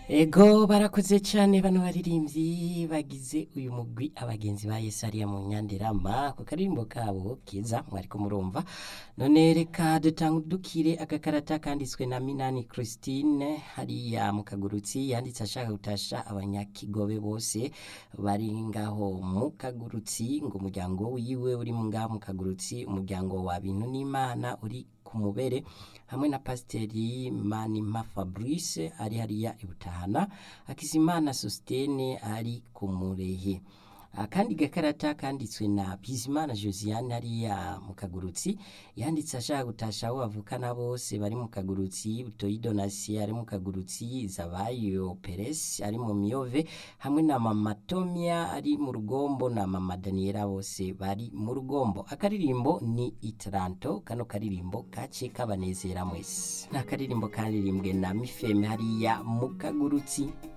ego barakoze cyane bano baririmbyi bagize uyu mugwi abagenzi ba Yesu ariya mu nyandirama ku karirimbo kabo kiza mwariko murumva none reka dutangudukire agakarata kanditswe na Minani Christine hariya mu kagurutsi yanditse ashaka gutasha abanyakigobe bose bari ngaho mu kagurutsi ngo umuryango wiwe uri mu ngaho mu kagurutsi umuryango wa bintu n'imana uri ku mubere hamwe na pasiteri manima fabrice ari hariya ibutahana hakizimana sositene ari ku murehe akandi gakarata kanditswe na bizimana josiane hariya mu kagurutsi yanditse ashaka gutasha abo bavukana bose bari mu kagurutsi butoyi donasi ari mu kagurutsi zabayo peresi ari mu miyove hamwe na mama tomia ari mu rugombo na mama daniela bose bari mu rugombo akaririmbo ni itaranto kano karirimbo kace kabanezera mwese ni akaririmbo karirimbwe na mifeme hariya mu kagurutsi